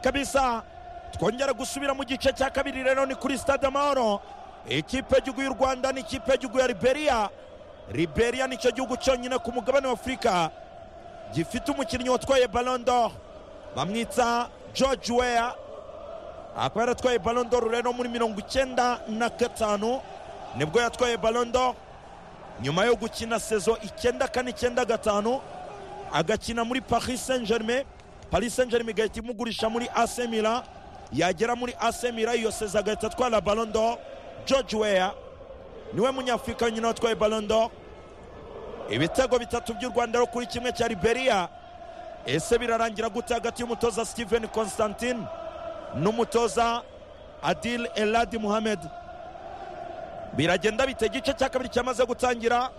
kabisa twongera gusubira mu gice cya kabiri rero ni kuri stade amahoro ikipe y'igihugu y'u rwanda ni ikipe y'igihugu ya liberiya liberiya nicyo gihugu cyonyine ku mugabane wa afurika gifite umukinnyi watwaye balondo bamwitsa george weya akaba yaratwaye balondo rero muri mirongo icyenda na gatanu nibwo yatwaye balondo nyuma yo gukina sezo icyenda kane icyenda gatanu agakina muri paris saint germain paris saint germain igahita imugurisha muri asemira yagera muri asemira iyo sezo agahita atwara balondo george weya niwe munyafurika wenyine watwaye balondo ibitego bitatu by'u rwanda rero kuri kimwe cya liberiya ese birarangira gute hagati y'umutoza steven constantine n'umutoza adil eladi muhamed biragenda bite igice cya kabiri cyamaze gutangira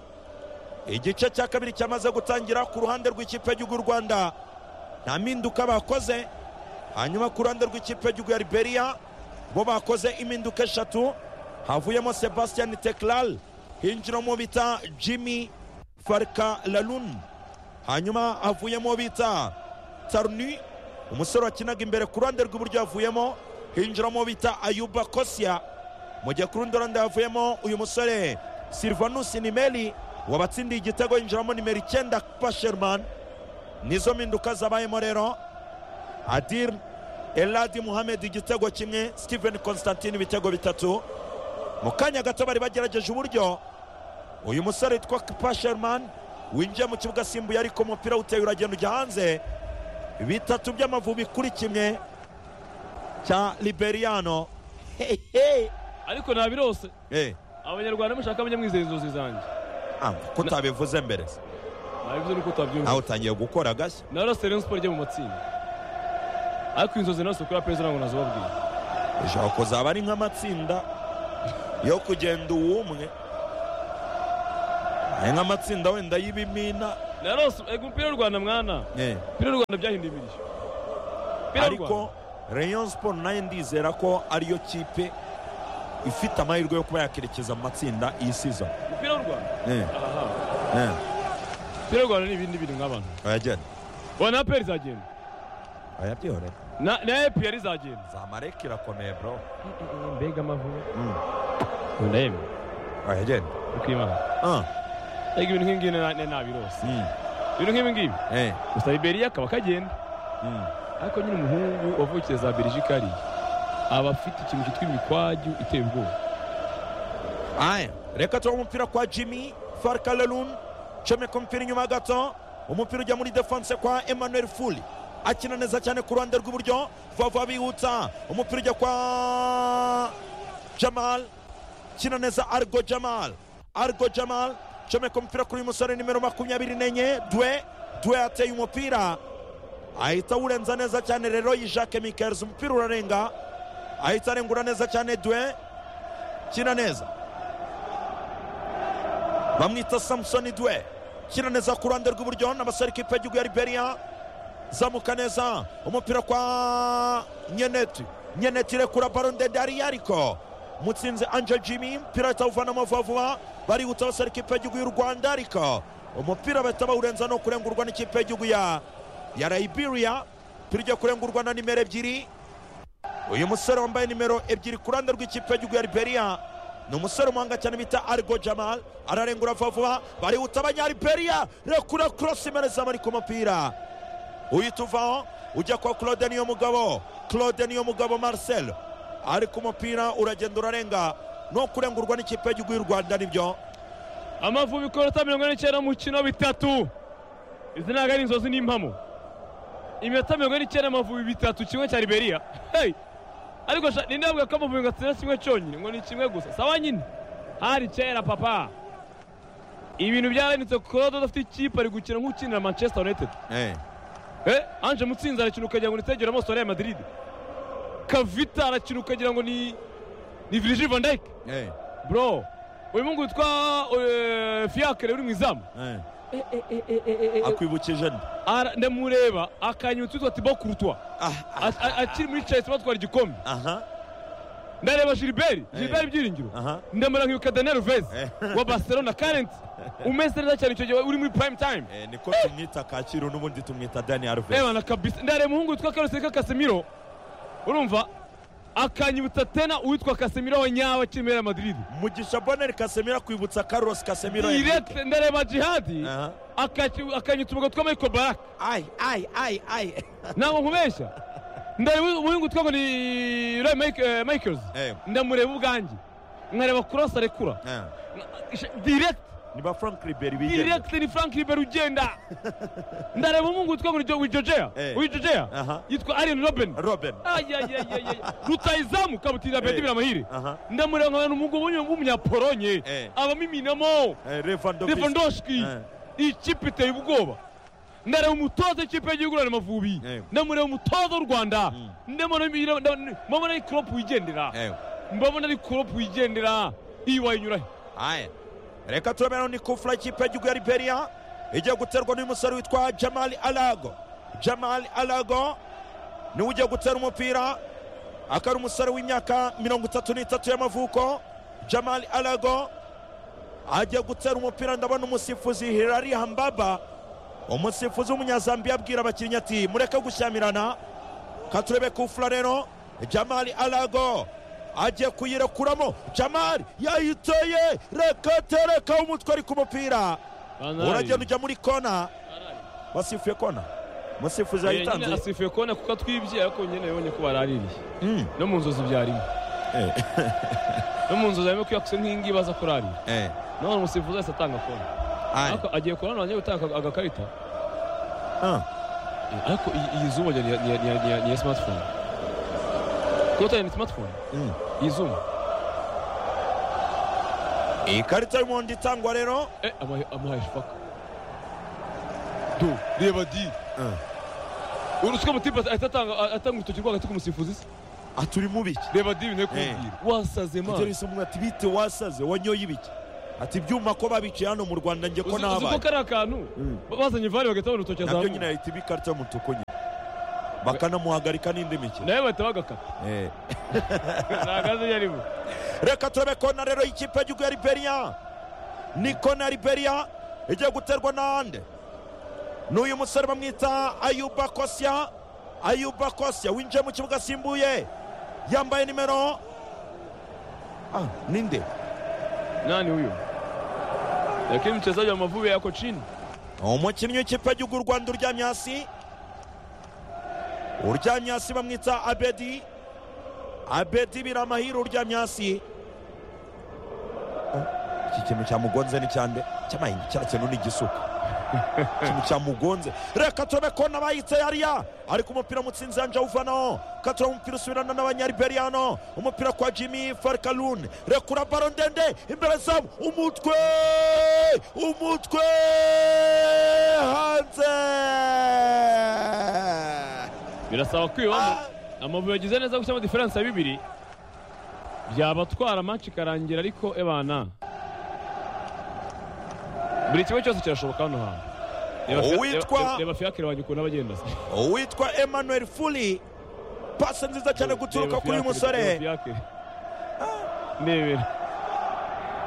igice cya kabiri cyamaze gutangira ku ruhande rw'ikipe y'igihugu y'u rwanda nta mpinduka bakoze hanyuma ku ruhande rw'ikipe y'igihugu ya liberiya bo bakoze impinduka eshatu havuyemo sebastian teklal hinjiramo bita jimmy farka lalun hanyuma havuyemo bita tarni umusore wakinaga imbere ku ruhande rw'iburyo havuyemo hinjiramo bita ayuba kosya mu gihe ku rundi ruhande havuyemo uyu musore silvanus nimeli wabatsindiye igitego yinjiramo nimero icyenda pasherman nizo mpinduka zabayemo rero adir eladi muhamed igitego kimwe steven constantine ibitego bitatu mu kanya gato bari bagerageje uburyo uyu musore witwa pasherman winjiye mu kibuga asimbuye ariko umupira uteye uragenda ujya hanze bitatu by'amavubi kuri kimwe cya liberiyano ariko ntabirose abanyarwanda mushaka abanyamwizeye inzozi zanjye ko utabivuze mbere nabivuze nuko utabyumva nawe utangiye gukora agashya na rose rero siporo ijya mu matsinda ariko inzozi nazo kuri apeza ntabwo nazibabwira ushobora kuzaba ari nk'amatsinda yo kugenda uwumwe ari nk'amatsinda wenda y'ibimina na rose ego umupira w'u rwanda mwana umupira w'u rwanda byahinduye imirishyo Umupira w'u Rwanda. ariko rayon siporo nayo ndizera ko ariyo kipe ifite amahirwe yo kuba yakerekeza mu matsinda iyi sizo umupira w'u rwanda aha umupira w'u rwanda ni ibindi bintu nk'abantu bayagenda wa na peri izagenda bayabyore na na epiyari izagenda zamareka irakomeye bro mbega amavubi Mm. wenda yewe bayagenda ukimana Ah, ego ibintu nk'ibi ngibi na- na- nabirose mm, ibintu nk'ibi ngibi eh, gusa iberiya akaba kagenda mm. ariko nyine umuhungu wavukiye za belgique ari aba afite ikintu cyitwa imikwaju iteye ubwoba aya reka tuba umupira kwa jimmy farkalalun comeka umupira inyuma gato umupira ujya muri defense kwa emmanuel fuli akina neza cyane ku ruhande rw'iburyo vava bihuta umupira ujya kwa jamal kina neza argo jamal argo jamal comeka umupira kuri uyu musore nimero makumyabiri n'enye dwe dwe ateye umupira ahita awurenza neza cyane rero yi jacques mikers umupira urarenga ahita arengura neza cyane dwe kina neza bamwita samusoni dwe kina neza ku ruhande rw'iburyo n'abasore ikipe y'igihugu ya liberiya zamuka neza umupira kwa nyeneti nyeneti irekura baro ndende hariya ariko mutsinzi angel jimmy umupira bahita bawuvanamo vuba vuba barihuta abasore ikipe y'igihugu y'u rwanda ariko umupira bahita bawurenza no kurengurwa n'ikipe y'igihugu ya ya liberia umupira ugiye kurengurwa na nimero ebyiri uyu musore wambaye nimero ebyiri ku ruhande rw'ikipe y'igihugu ya liberiya ni umusore umuhanga cyane bita argo jamal ararengura vuba vuba barihuta abanyariberiya rekura korosi imereza bari ku mupira uhita uvaho ujya kwa claude niyo mugabo claude niyo mugabo marcel ari ku mupira uragenda urarenga no kurengurwa n'ikipe y'igihugu y'u rwanda nibyo amavubi ikorota mirongo ine n'icyenda mu kino bitatu izi ntabwo ari inzozi n'impamo iminota mirongo ine n'icyenda amavubi bitatu kimwe cya liberiya hey! ariko sha ninde avuga ko amavubi gatsinda kimwe cyonyine ngo ni kimwe gusa sawa nyine hari kera papa ibintu byarahindutse kuko udafite ikipe ari gukina nk'ukinira manchester united Eh, anje mutsinzi arakina ukagira ngo ni Sergio Ramos wa Real Madrid kavita arakina ukagira ngo ni ni Virgil van Dijk bro uyu mungu witwa eh, fiacre uri mu izamu akwibukije nde Ara- ndamureba akanyutse witwa Thibaut Courtois Ah, ah, A- a- akiri muri Chelsea batwara igikombe aha ndareba Gilbert Gilbert Byiringiro aha ndamara nkiyuka Daniel Alves Eh. wa Barcelona current umeze neza cyane icyo gihe uri muri prime time Eh, niko tumwita kacyiru n'ubundi tumwita dani arve Ebana kabisa ndareba umuhungu witwa Carlos Enrique Casemiro urumva akanyibutsa tena uwitwa kasemiro wa nyawe akiri muri Real Madrid mugisha boneri kasemiro akwibutsa carlos kasemiro direct ndareba jihadi Aha. akaci- akanyitsa umugozi wa Michael Baraka ayi ayi ayi ayi ntabwo nkubeshya ndari uyu ngutwa ngo ni Roy Mike- eh, Michaels Eh. ndamureba ubwanjye nkareba cross arekura direct ni ba frank riberi bigenga direct ni frank ribera ugenda ndareba umuhungu witwa ngo wijojea Eh. Aha. wijojea yitwa arian robin robin ayayayayaya rutayizamu kabutira bedi Eh. biramahire Aha. ndamureba nkabona umugabo w'uyu w'umunyaporonye Eh. abamuminamo Eh, Lewandowski. levandoski Eh. iyi kipe iteye ubwoba ndareba umutoza w'ikipe y'igihugu urane amavubi Eh. ndamureba umutoza w'u rwanda ndamubona mbabona ari koropu wigendera Eh. mbabona ari koropu wigendera iyi wayinyurahe aya reka turabona ni kufura ikipe y'igihugu ya liberia igiye guterwa n'uyu musore witwa jamali alago jamali alago niwe ugiye gutera umupira akaba ari umusore w'imyaka mirongo itatu n'itatu y'amavuko jamali alago agiye gutera umupira ndabona umusifuzi hirari hambaba umusifuzi w'umunyazambiya abwira abakinnyi ati mureke gushyamirana katurebe kufura rero jamali alago agiye kuyirekuramo jamali yayiteye reka tereka umutwe ari ku mupira uragenda ujya muri kona basifuye kona umusifuzi nyine yayitanze asifuye kubona kuko atwibye ariko nyine yabonye ko baraririye Mm. no mu nzozi byarimo Eh. no mu nzozi harimo kwiyakuse nk'ingi baza kurarira Eh. naho umusifuzi wese atanga kona Aye. ariko agiye kurana wanjye gutanga aga- agakarita Ah. Eh, ariko iyi iyi zoom wagira ni iya- ni iya- ni iya- ni iya smartphone kuko utari ni smartphone Mm. iyi zoom ikarita y'umuhondo itangwa rero eh amahe amahe faka do reba di urusika mutipe ahita atanga atanga urutoki rwagati k'umusifuzi se aturi mubiki reba di binteye kumbwira wasaze ibyo imana bisomwa ati bite wasaze wanyoye ibiki ati ibyuma ko babiciye hano mu rwanda njye ko uzi uzi ko nabaye kariya kantu Mm. ba- bazanye vari bagahita babona urutoki nabyo azamuye nyine yahita iba ikarita y'umutuku nyine bakanamuhagarika n'indi mikino nawe bahita bagakata Eh. ntagaze iyo arimo reka turebe kona rero y'ikipe y'igihugu ya liberia ni kona ya liberia igiye guterwa n'ahandi n'uyu musore bamwita ayuba kosya ayuba kosya winjiye mu kibuga asimbuye yambaye nimero ah, ninde Nani huyo? Lakini mchezaji wa mavubi yako chini. umukinnyi w'ikipe y'igihugu y'u rwanda uryamye hasi uryamye hasi bamwita abedi abedi biramahire uryamye hasi Ah, iki kintu cyamugonze ni cyande cyamahinga cya kintu ni igisuka ikintu cyamugonze reka turabe ko n'abayitse yariya ariko umupira mutsinzi yanje awuvanaho katura umupira usubirana n'abanyariberiyano umupira kwa jimmy farkalun rekura baro ndende imbere zabo umutwe umutwe hanze Birasaba kwibamo. Amavubi yagize neza gushyiramo diferense ya bibiri. Byabatwara match ikarangira ariko ebana. Buri kimwe cyose kirashoboka hano hantu. Reba Fia- Uwitwa- reba- Reba Fiacre wanyu ukuntu abagenda se. uwitwa emmanuel fuli pasi nziza cyane guturuka Reba kuri uyu Fiacre, musore Reba Fiacre. Ndebera.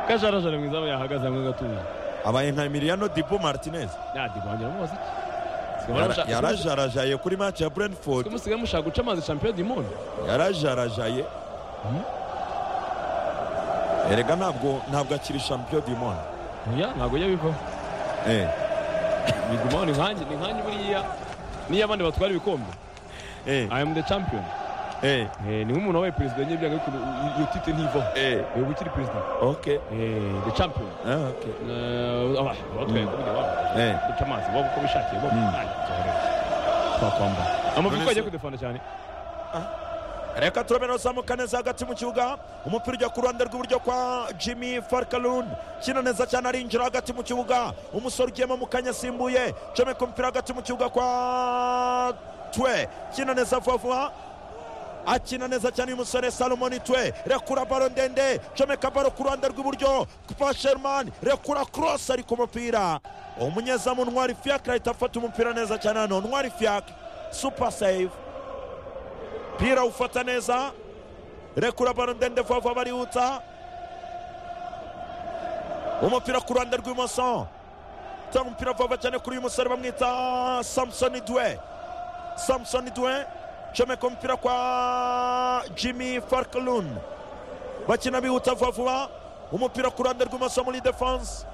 Kajarajara mwiza aba yahagaze hamwe gatuje. abaye nka emiliano dibu martinez Nadi bangira mu muziki. Yara- yarajarajeye kuri match ya brentford Kumusigaye mushaka guca amazi champion du monde. yarajarajaye erega ntabwo ntabwo akiri champion du monde Oya, ntabwo ujya bivaho. Eh, bigumaho ni nkanjye ni nkanjye buriya niyo abandi batwara ibikombe eh, i am the champion eh, Eh, ni nk'umuntu wabaye perezida nyine byanga ariko iyo tite ntivaho eh, yego ukiri perezida okay, Eh, the champion ah, okay, Eh, aba- abatwaye kubiri Eh. wabo duca amazi waba uko bishakiye waba Mm. twakwambara amavubi ko None se- agiye kudefana cyane reka turabera uzamuka neza hagati mu kibuga umupira ujya ku ruhande rw'iburyo kwa jimmy farkalun kina neza cyane arinjira hagati mu kibuga umusore ugiyemo mu kanya asimbuye comeka umupira hagati mu kibuga kwa twe kina neza vuba vuba akina neza cyane uyu musore salomoni twe rekura baro ndende comeka baro ku ruhande rw'iburyo kwa sherman rekura cross ari ku mupira umunyezamu ntwari fiacre ahita afata umupira neza cyane hano ntwari fiacre super save mpira ufata neza rekura baro ndende vuba vuba barihuta umupira ku ruhande rw'imoso utanga umupira vuba vuba cyane kuri uyu musore bamwita samusoni dwe samusoni dwe comeka umupira kwa jimmy farklun bakina bihuta vuba vuba umupira ku ruhande rw'imoso muri defanse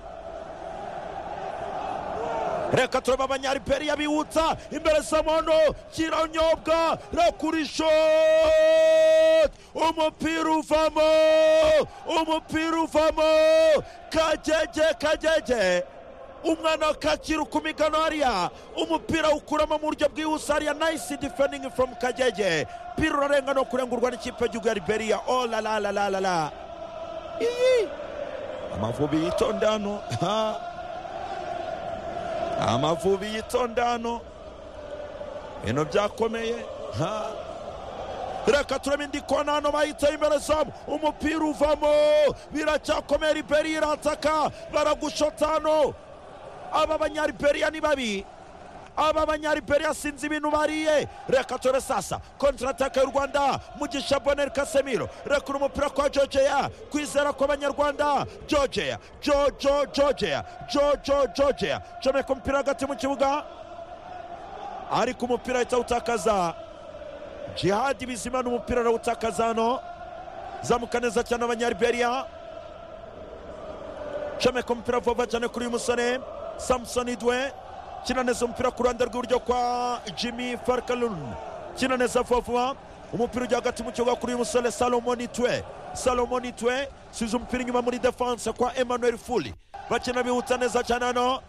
reka tureba abanyariberiya bihutsa imbere samono kiranyobwa rakurishoti umupira uvamo umupira uvamo kagege kagege umwana kakira ukumigano hariya umupira ukuramo mu buryo bwihuse hariya nayisi difeningi foromu kagege pira urarenga no kurengurwa n'ikipe y'igihugu ya liberiya o la la la la la la iyi amavubi yitonde hano ha. amavubi yitonda hano ibintu byakomeye ha reka turebe indi kona hano bayitaye imbere zamu umupira uvamo biracyakomeye riberi irataka baragushota hano aba banyariberiya ni babi aba banyariberiya sinzi ibintu bariye reka tore sasa kontraataka y'u rwanda mugisha boneri kasemiro rekura umupira kwa jojeya kwizera kw'abanyarwanda jojeya jojo jojeya jojo jojeya comeka umupira hagati mu kibuga ariko umupira ahita awutakaza jihadi bizima n'umupira arawutakaza hano zamuka neza cyane abanyariberiya comeka umupira vuba cyane kuri uyu musore samusoni dwe kina neza umupira ku ruhande rw'iburyo kwa jimmy farkalun kina neza vuba vuba umupira ujya hagati mu kibuga kuri uyu musore salomoni twe salomoni twe subiza umupira inyuma muri defanse kwa emmanuel fuli bakina bihuta neza cyane hano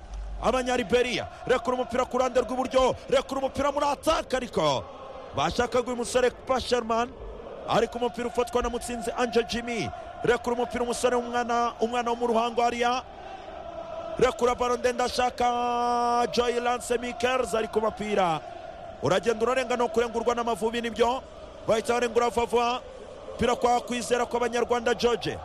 abanyariberiya rekura umupira ku ruhande rw'iburyo rekura umupira muri ataka ariko bashakaga uyu musore pasherman ariko umupira ufatwa na mutsinzi anje jimmy rekura umupira umusore w'umwana umwana wo mu ruhango hariya rekura baro ndende ashaka joyi lance mikers ari ku mupira uragenda urarenga no kurengurwa n'amavubi nibyo bahita barengura vuba umupira kwa kwizera kw'abanyarwanda george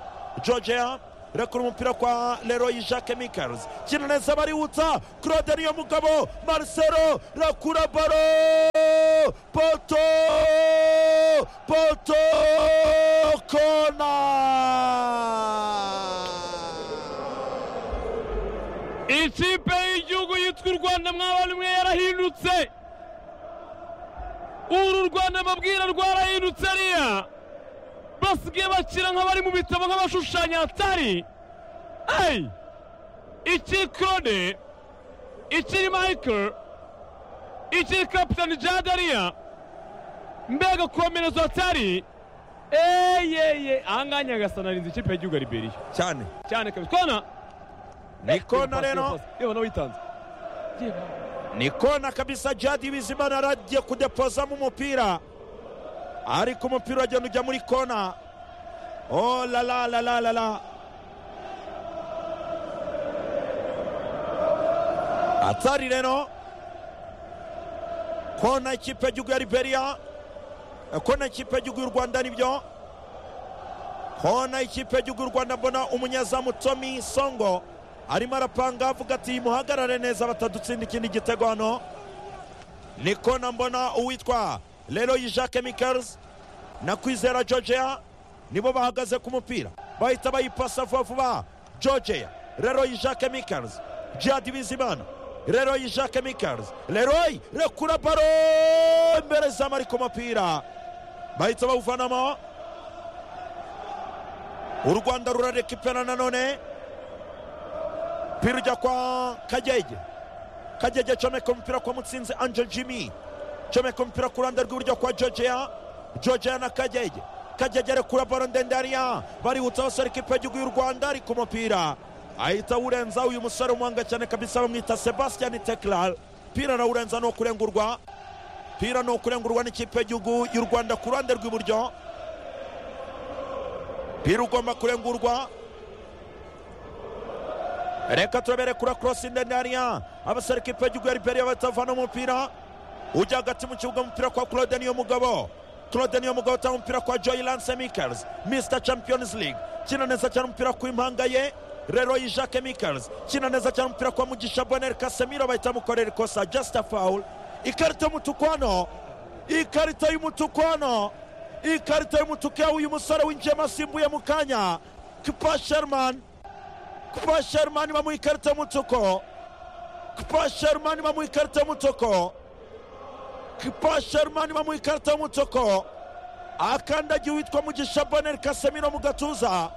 georgia rekura umupira kwa leroy jacques mikers kina neza barihuta claude niyo mugabo marcelo rekura baro poto poto kona ikipe y'igihugu yitwa u rwanda mwabona imwe yarahindutse uru rwanda mbabwira rwarahindutse ariya basigaye bakira nk'abari mu bitabo nk'abashushanya hatari ayi iki claude iki michael iki kapitani jade ariya mbega komerezo hatari eyeye ahangaha nyagasana arinze ikipe y'igihugu ya liberiya cyane cyane kabisa kona ni kona rero yewe nawe witanze ni kona kabisa jadi bizimana aragiye kudepozamo umupira ariko umupira uragenda ujya muri kona oh la la la la la la atari rero kona ikipe y'igihugu ya liberiya eh, kona ikipe y'igihugu y'u rwanda nibyo kona ikipe y'igihugu y'u rwanda mbona umunyezamu tomi songo arimo arapanga avuga ati muhagarare neza batadutsinda ikindi gitego hano ni kona mbona uwitwa leroy jacques mikers na kwizera georgia nibo bahagaze ku mupira bahita bayipasa vuba vuba georgia leroy jacques mikers jihadi bizimana leroy jacques mikers leroy rekura baro imbere z'amari ku mupira bahita bawuvanamo u rwanda rurareka ipera nanone umupira ujya kwa kagege kagege comeka umupira kwa mutsinzi anje jimmy comeka umupira ku ruhande rw'iburyo kwa georgia georgia na kagege kagege rekura baro ndende hariya barihutsa abasore ikipe y'igihugu y'u rwanda ari ku mupira ahita awurenza uyu musore umuhanga cyane kabisa bamwita sebastian tekral pira arawurenza ni ukurengurwa pira ni ukurengurwa n'ikipe y'igihugu y'u rwanda ku ruhande rw'iburyo pira ugomba kurengurwa reka turabere kuri korosi ndende hariya abasore ikipe y'igihugu ya liberiya batavana umupira ujya hagati mu kibuga umupira kwa claude niyo mugabo claude niyo mugabo atanga umupira kwa joy lance mikers mr champions league kina neza cyane umupira ku impanga ye leroy jacques mikers kina neza cyane umupira kwa mugisha boneri kasemiro bahita bamukorera ikosa just a foul ikarita y'umutuku hano ikarita y'umutuku hano ikarita y'umutuku ya uyu musore winjiyemo asimbuye mu kanya kipa sherman kuba sharmani bamuha ikarita y'umutuku kuba sharmani bamuha ikarita y'umutuku kipa sharumani bamuha ikarita y'umutuku akandagiye uwitwa mugisha boneri kasemiro mu gatuza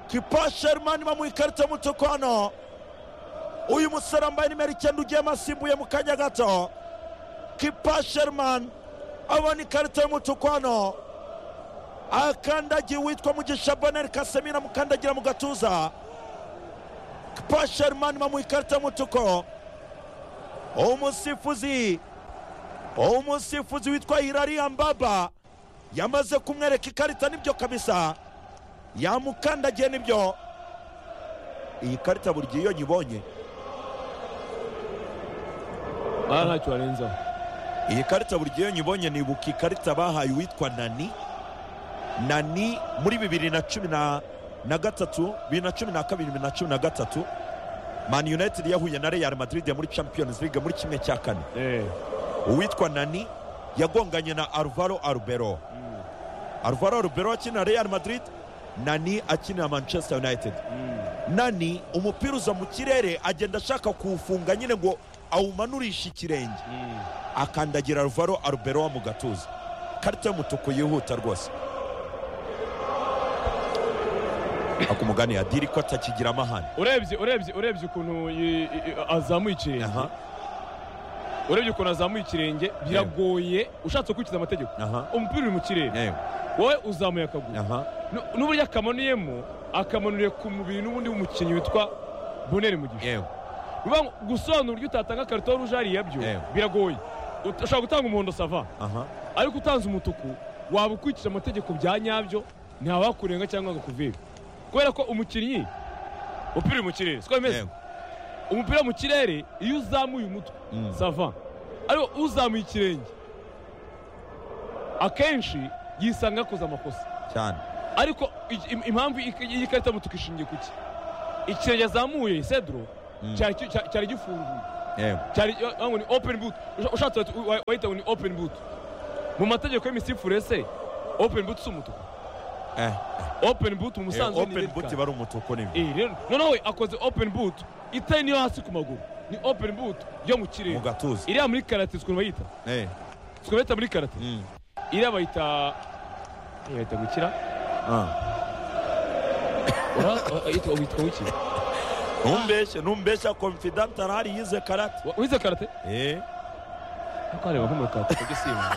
kipa sharumani bamuha ikarita y'umutuku hano uyu musore wambaye nimero icyenda ugiye asimbuye mu kanya gato kipa sharumani abona ikarita y'umutuku hano akandagiye uwitwa mugisha boneri kasemiro amukandagira mu gatuza kipa sharumani bamuha ikarita y'umutuku umusifuzi umusifuzi witwa hirari yambaba yamaze kumwereka ikarita nibyo kabisa yamukandagiye nibyo iyi karita buri gihe iyo nyibonye aha ntacyo warenzaho iyi karita buri gihe iyo nyibonye nibuka ikarita bahaye uwitwa nani nani muri bibiri na cumi na na gatatu bibiri na cumi na kabiri bibiri na cumi na gatatu mani united yahuye na real madrid muri champions league muri kimwe cya kane Eh, uwitwa nani yagonganye na alvaro arubero mm, alvaro arubero akina real madrid nani akinira manchester united mm. nani umupira uza mu kirere agenda ashaka kuwufunga nyine ngo awumanurishe ikirenge Mm. akandagira alvaro arubero mu gatuza karita y'umutuku yihuta rwose akumugani yadiri ko atakigira amahane urebye urebye urebye ukuntu i- i- azamuye ikirenge aha urebye ukuntu azamuye ikirenge biragoye ushatse gukurikiza amategeko aha umupira uri mu kirere yewe wowe uzamuye akaguru aha Nu- n'uburyo akamanuyemo akamanuriye ku mubiri n'ubundi w'umukinnyi witwa boneri mu gihe yewe bivuga ngo gusobanura uburyo utatanga karito rouge hariya byo Eh. biragoye Ut- ushobora gutanga umuhondo sava aha ariko utanze umutuku waba ukurikije amategeko bya nyabyo ntawakurenga cyangwa ngo akuvibe kubera ko umukinnyi umupira uri mu kirere siko bimeze yewe umupira mu kirere iyo uzamuye umutwe Mm. sava ariko uzamuye ikirenge akenshi yisanga akoze amakosa cyane ariko i- im- impamvu i- iyi karita mutuku ishingiye ku ki ikirenge azamuye sedro Mm. cyari ki- cya- cyari gifunguye yewe cyari wagira ngo ni open boot Usha- ushatse wahita- wa- wahita ngo ni open boot mu mategeko y'imisifuure se open boot si umutuku eh open boot mu Eh, musanze ni open red boot card. bari umutuku nibyo Eh, rero noneho we akoze open boot itari niyo hasi ku maguru ni open boot yo mu mu kirere gatuza iriya muri karate sikuntu bayita eh sikuntu bayita muri karate mm. iriya bayita eh, bayita gukira ah. Ora- o- yitwa- witwa wiki ntumbeshye ntumbeshya confident arahari yize karate Wa- wize karate eh ariko hareba nko muri karate kabyo si imwe.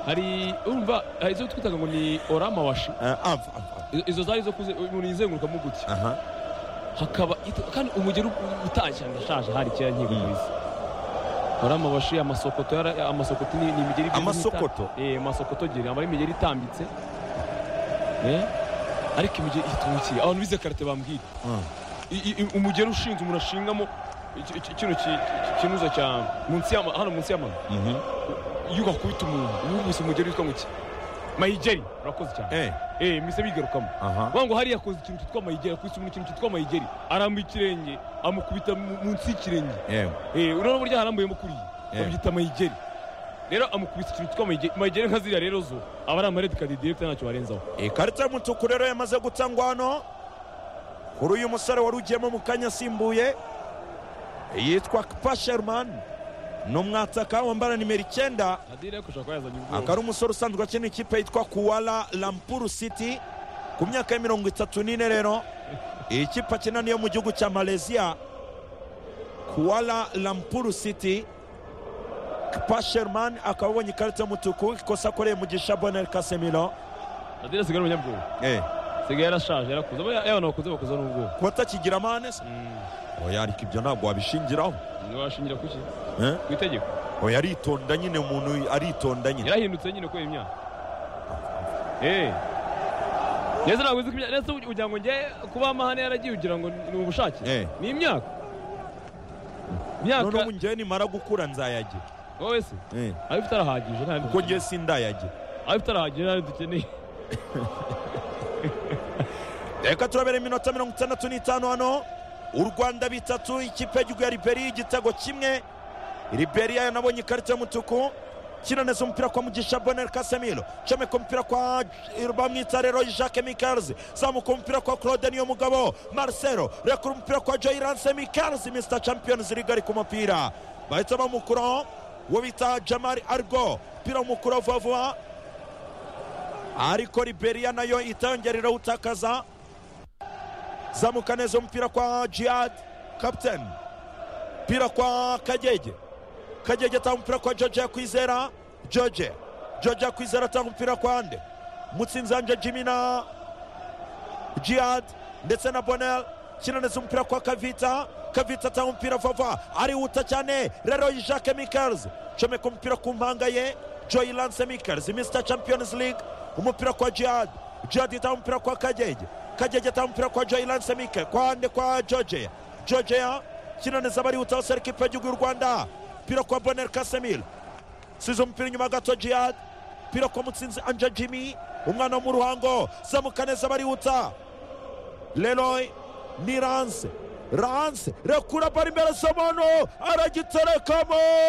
hari urumva hari izo twitaga ngo ni oramawashi ah, ava, ava. I- izo zari zo kuze umuntu yizengurukamo gutya aha hakaba it- kandi umugeri u- utashye ndashaje hari kera nkigo Mm. kabisa hari amabashi amasokoto yara- amasokoto ni ni imigeri igenda Amasokoto? ita- eh amasokoto geri aba ari imigeri itambitse eh ariko imigeri itungukira abantu bize karate bambwira Ah. I- i- umugeri ushinze umuntu ashingamo iki- iki- kino ki- ki- kinuza cya munsi y'ama hano munsi y'amano Mhm. iyo wakubita umuntu wumvise umugeri witwa muki mayigeri urakoze cyane eh eh mise bigarukamo aha Vuga ngo hariya akoze ikintu cyitwa mayigeri akubise umuntu ikintu cyitwa mayigeri arambuye ikirenge amukubita mu- munsi y'ikirenge yewe eh urabona burya harambuyemo kuriya Yeah. babyita mayigeri rero amukubise ikintu cyitwa mayigeri mayigeri nka ziriya rero zo aba ari amaredi kadi direkita ntacyo barenzaho ikarita y'umutuku rero yamaze gutangwa hano kuri uyu musore wari ugiyemo mu kanya asimbuye yitwa pasherman ni umwataka wambara nimero icyenda kadi rero kushaka yazanye akaba ubwoba ari umusore usanzwe akina ikipe yitwa kuwala lampuru city ku myaka ya mirongo itatu n'ine rero iyi kipe akina niyo mu gihugu cya malaysia kuwala lampuru city pasherman akaba abonye ikarita y'umutuku ikosa akoreye mugisha bonel kasemiro kadi rero asigaye ari umunyabwoba asigaye yarashaje yarakuze abo y'abantu bakuze bakuze n'ubwoba kuba atakigira amahane se oya ariko ibyo ntabwo wabishingiraho ntiwashingira ku ki Eh? ku itegeko oya aritonda nyine umuntu aritonda nyine yarahindutse nyine kubera imyaka eh neza ntabwo uzi ko imyaka ndetse ugira ngo njye kuba amahane yaragiye ugira ngo ni ubushake Eh. ni imyaka imyaka noneho njyewe nimara gukura nzayagira wowe se Eh, ayo ufite arahagije nta kuko njyewe sindayagira ayo ufite arahagije nta dukeneye reka turabera iminota mirongo itandatu n'itanu hano u rwanda bitatu ikipe y'igihugu ya liberiya igitego kimwe liberiya yanabonye ikarita y'umutuku kinaneza umupira kwa mugisha bonel kasemiro comeka umupira kwa bamwita rero jacques mikels zamuka umupira kwa claude niyo mugabo marcelo rekura umupira kwa joyranse mikels mr champions league ari ku mupira bahita bamukuraho uwo bita jamari argo umupira w'umukuru wa vuba vuba ariko liberiya nayo itangerera utakaza zamuka neza umupira kwa jihad kapiteni umupira kwa kagege kagege atanga umupira kwa george yakwizera george george yakwizera atanga umupira kwa nde mutsinzanje jimmy na jihad ndetse na bonel kina neza umupira kwa kavita kavita atanga umupira vava arihuta cyane rero jacques mikels comeka umupira ku mpanga ye joy lance mikels mr champions league umupira kwa jihad jihad itanga umupira kwa kagege kagege atanga umupira kwa joy lance mikel kwa nde kwa george george kina neza barihutaho serika ipe y'igihugu y'u rwanda umupira kwa bonel kasemil size umupira inyuma gato jihad umupira kwa mutsinzi anja jimmy umwana wo mu ruhango zamuka neza barihuta leroy ni ranse ranse rekura bari imbere somono aragiterekamo